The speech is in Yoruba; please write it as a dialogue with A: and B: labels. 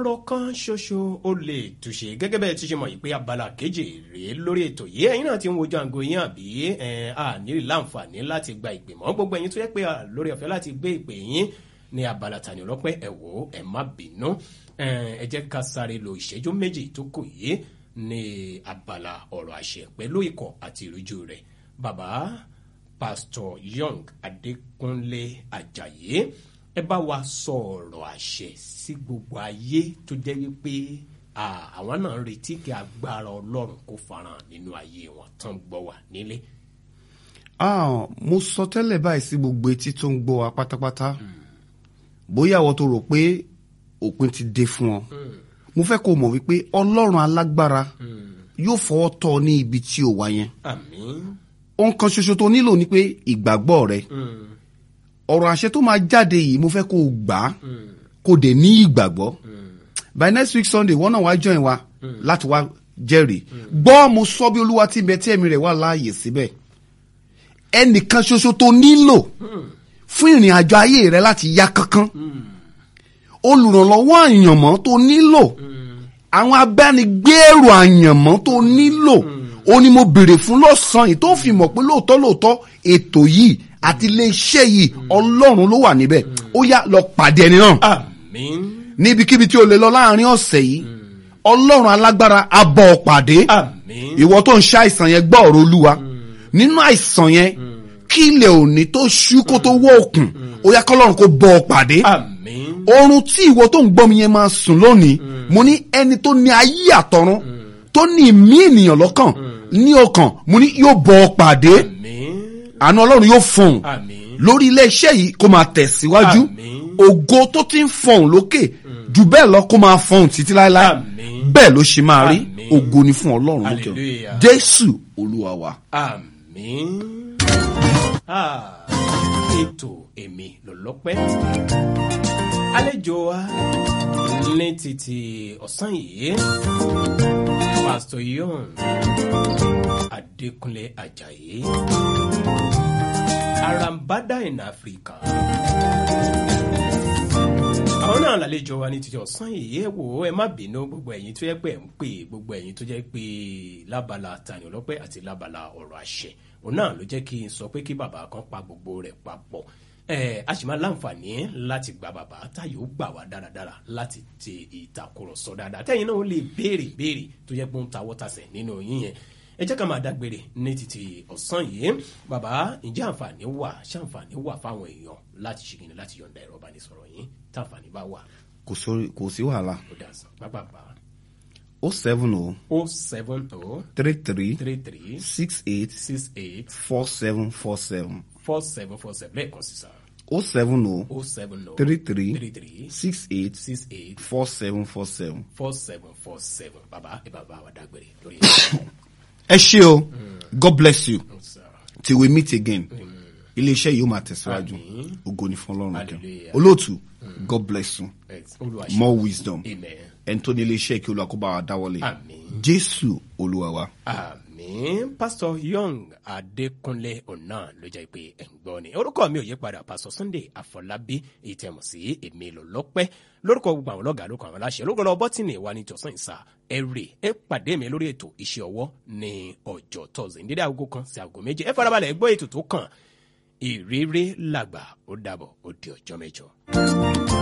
A: ọ̀rọ̀ kan ṣoṣo ó lè túṣe gẹ́gẹ́ bẹ́ẹ̀ ti ṣe mọ̀ yìí pé abala kejì rèé lórí ètò yìí ẹ̀yin náà ti ń wojú àgọ́ yín àbí a nílì láǹfààní láti gba ìpè mọ́ gbogbo ẹ̀yin tó yẹ pé lórí ọ̀fẹ́ láti gbé ìpè yín ní abala Tani Ọlọ́pẹ́ ẹ wò ó ẹ má bínú ẹ jẹ́ ká sáré lo ìṣẹ́jú méjì tó kù yìí ní abala ọ̀rọ̀ àṣẹ pẹ̀lú ikọ̀ àti ìrújú rẹ̀ bàbá Pastor Young Adékúnlé Àjàyí ẹ bá wa sọ ọ̀rọ̀ àṣẹ sí gbogbo ayé tó jẹ́ wípé àwọn náà ń retí kí agbára ọlọ́run kó farahàn nínú ayé wọn tán gbọ́ wà nílé.
B: mo sọ tẹ́lẹ̀ báyìí sí gbogbo etí tó ń gbọ́ wa pátápátá bóyá àwọn tó rò pé òpin ti dé fún ọ mo fẹ́ kó o mọ̀ wípé ọlọ́run alágbára yóò fọwọ́ tọ́ ọ ní ibi tí o wà yẹn
A: àmín.
B: ohun kan ṣoṣo tó nílò ni pé ìgbàgbọ́ rẹ ọ̀rọ̀ àṣẹ tó máa jáde yìí mo fẹ́ kó o gbà á kó o dẹ̀ ní ìgbàgbọ́ by next week sunday wọ́n náà wá join wa láti wá jẹ́rìí gbọ́ mo sọ bí olúwa tí bẹ tí ẹ̀mí rẹ̀ wà láàyè síbẹ̀ ẹnìkan ṣoṣo tó nílò fún ìrìn àjò ayé rẹ láti yá kánkán olùrànlọ́wọ́ àyànmọ́ tó nílò àwọn abánigbèrò àyànmọ́ tó nílò ó ní mo béèrè fún lọ́sàn-án yìí tó fi mọ̀ pé lóòótọ́ lóòótọ́ ètò yìí àti iléeṣẹ́ yìí ọlọ́run ló wà níbẹ̀ ó yá lọ pàdé ẹni náà
A: àmín.
B: níbikíbi tí o lè lọ láàrin ọ̀sẹ̀ yìí ọlọ́run alágbára á bọ́ ọ pàdé
A: àmín.
B: ìwọ tó ń ṣe àìsàn yẹn gbọ́ ọ̀rọ̀ olúwa nínú àìsàn yẹn kí ilẹ̀ òní tó ṣú kó tó wọ́ òkun ó yá kọ́lọ́run kó bọ́ ọ pàdé
A: àmín.
B: oorun tí ìwọ tó ń gbọ́ mi yẹn máa sùn lónìí mo ní ẹni tó ní ayé àtọ̀run tó ní ìmí ènìyàn lọ́kàn ní ọkàn mo ní yóò bọ́ ọ pàdé
A: àmín.
B: àánú ọlọ́run yóò fọhùn
A: àmín.
B: lórí iléeṣẹ́ yìí kó máa tẹ̀síwájú
A: Àmín.
B: ògo tó ti ń fọhùn lókè jù bẹ́ẹ̀ lọ kó máa fọhùn títí láéláé
A: Àmín.
B: bẹ́ẹ̀ ló ṣe máa rí
A: Àmín.
B: ògo ni fún ọlọ́run lókè ọ̀run.
A: Hallelujah.
B: jésù olúwa wa.
A: àmín. Ah, ètò èmi lọ́lọ́pẹ́. àlejò wa ní títí ọ̀sán yìí Pastor Young Adékúnlé Àjàyí Arambada in Africa àwọn náà lálejò wa ní títí ọ̀sán yìí ẹ wò ó ẹ má bínú gbogbo ẹ̀yin tó yẹ pé ẹ̀ ń pè gbogbo ẹ̀yin tó jẹ́ pé lábala Tani Ọlọ́pẹ́ àti lábala ọ̀rọ̀ àṣẹ òun náà ló jẹ́ kí n sọ pé kí bàbá kan pa gbogbo rẹ̀ papọ̀ ẹ a sì máa láǹfààní láti gba bàbá táyé ó gbà wá dáradára láti tẹ ìtàkùrọ̀sọ dáadáa tẹ́yìn náà ó lè béèrè béèrè tó jẹ́ pé ó ń ta wọ́tàsẹ̀ nínú yín yẹn ẹ jẹ́ ká máa dágbére ní títí ọ̀sán yìí bàbá ǹjẹ́ àǹfààní wà ṣàǹfààní wà fáwọn èèyàn láti ṣe kìnnì láti yọ̀ǹda ẹ̀rọ ìbánisọ̀rọ̀ yín táǹfààní bá wà
B: kò sórí kò sí wàhálà
A: ó dà sàn pápápá
B: o seven o
A: o seven o
B: three three
A: three three
B: six eight
A: six eight
B: four seven four seven
A: four seven four seven lẹ́ẹ̀kan sí sá
B: o seven o
A: o seven o
B: three three
A: three three
B: six eight
A: six eight
B: four seven four seven.
A: four seven four seven bàbá ẹ bàbá wa dágbére lórí
B: ẹ ṣé o god bless you
A: ẹ̀ sá.
B: till we meet again iléeṣẹ́ yìí ó máa tẹ̀síwájú
A: Àmín.
B: ògo ni fún ọlọ́run kan
A: Hallelujah.
B: olóòtú god bless you
A: Ẹ- Olúwa ṣe.
B: more wisdom
A: amen
B: ẹni tó ní iléeṣẹ́ kí olúwa kó bá wa dáwọ́lé
A: Àmín.
B: jésù olúwa wa.
A: àmín pásítọ̀ young adékúnlé ọ̀nà ló jẹ́ pé ẹ̀ ń gbọ́ ni orúkọ mi ò yí padà pásítọ̀ sunday àfọlábí èyí tẹ̀ mọ̀ sí èmi lò lọ́pẹ́ lórúkọ gbogbo àwọn ọlọ́gàá lórúkọ àwọn aláṣẹ lórúkọ lọ bọ́tìnì wa ní tọ̀sán ìsà ẹ̀rẹ̀ ẹ pàdé mi lórí ètò iṣẹ́ ọwọ́ ní ọjọ́ tọ́sí ní dédé aago kan sí aago méje ẹ farabalẹ̀ gbọ́ ètò tó kàn ìrírí làgbà ó dàbọ̀ ó di ọjọ́ mẹ́jọ.